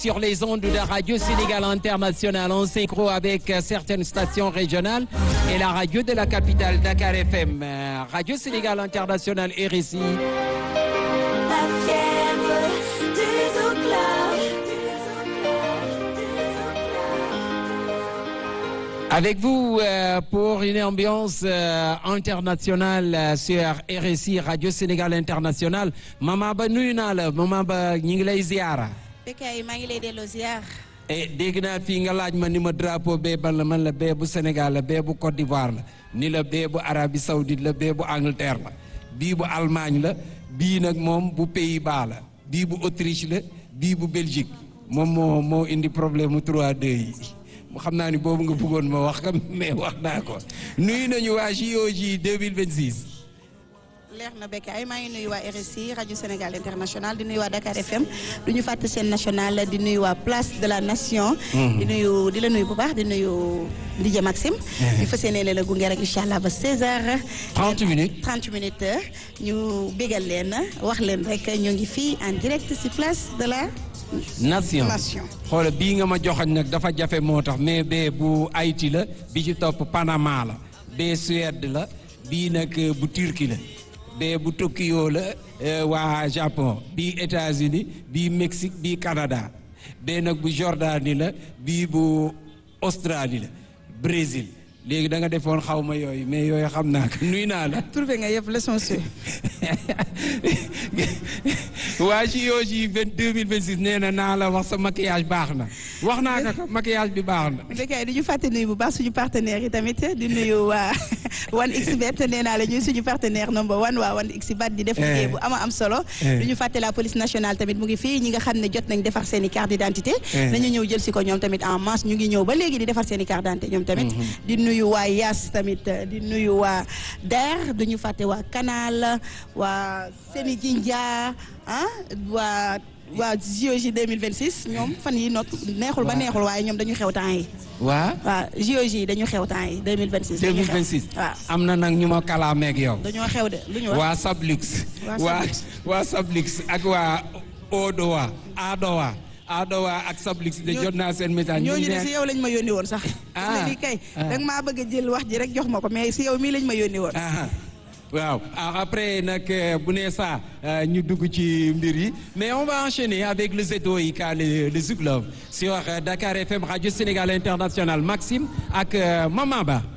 sur les ondes de Radio Sénégal International en synchro avec certaines stations régionales et la radio de la capitale Dakar FM. Radio Sénégal International RSI. La fièvre des enclaves. Avec vous euh, pour une ambiance euh, internationale euh, sur RSI Radio Sénégal International Mama Ba nuyu naa la Mama Ba ñu ngi lay ziara. Bécaye maa ngi lay delloo ziar. et dégg naa fii nga laaj ma ni ma drapeau bee ban la man la bee bu Sénégal la bee bu Côte d'Ivoire la ni la bee bu Arabie Saoudite la bee bu Angleterre la bii bu Allemagne la bii nag moom bu Pays-Bas la bii bu Autriche la bii bu Belgique moom moo moo indi problème mu 3-2 yi mu xam naa ni boobu nga bëggoon ma wax kam mais wax naa ko nuyu nañu waa JOJ 2026. leer na Bécaye maa ngi nuyu waa RSI rajo Sénégal international di nuyu waa Dakar FM du ñu fàtte seen national di nuyu waa place de la nation. di nuyu di la nuyu bu baax di nuyu DJ Maxime. ñu fas yéene la gunge rek incha allah ba 16h. 30 minutes 30 minutes ñu bégal leen wax leen rek ñu ngi fii en direct ci place de la. nation Nation. xoola bii nga ma joxoñ nag dafa jafe moo tax mais bee bu Haïti la bi ci topp Panama la bee Suède la bii nag euh, bu Turquie la bee bu Tokyo la euh, waa Japon bii États-Unis bii Mexique bii Canada bee nag bu Jordanie la bii bu Australie la Brésil léegi da nga defoon xaw ma yooyu mais yooyu xam naa ko nuy naa la trouvé nga yëpp leçon sûre. waa JOJ 2026 nee na naa la wax sa maquillage baax na wax naa ko ko maquillage bi baax na. Bécaye di ñu fàtte nuyu bu baax suñu partenaires yi tamit di nuyu waa One XBet nee naa la ñuy suñu partenaire number one waa One XBet di def liggéey bu ama am solo. du ñu fàtte la police nationale tamit mu ngi fii ñi nga xam ne jot nañ defar seen i carte d'identité. nañu ñëw jël si ko ñoom tamit en masse ñu ngi ñëw ba léegi di defar seen i carte d'identité ñoom tamit. di nuyu waa Yas tamit di nuyu waa DER du ñu fàtte waa Canal waa Seni Jinja ah waa. waa JOJ 2026 ñoom fan yi not neexul ba neexul waaye ñoom dañu xew temps yi waa waaw JOJ dañu xew temps yi 2026 dañu xew 2026 waaw am na nag ñu ma kalaameeg yow. dañoo xew de lu ñu wax waa Sablux. Waa waa Sablux. waa Sablux ak waa Odowa Adowa Adowa ak Sablux de Ñoo- jot naa seen message. ñu ñooñu de ne- si yow lañ ma yónni woon sax Ah. ne lii kay Ah. danga maa bëgg a jël wax ji rek jox ma ko mais si yow mii lañ ma yónni woon Ah, waaw Ah, après nag euh, bu nee ça euh, ñu dugg ci mbir yi mais on va enchaîner avec le ZOIK le le Zik Love sur euh, Dakar FM Radio Sénégal International Maxime ak euh, Mama Ba.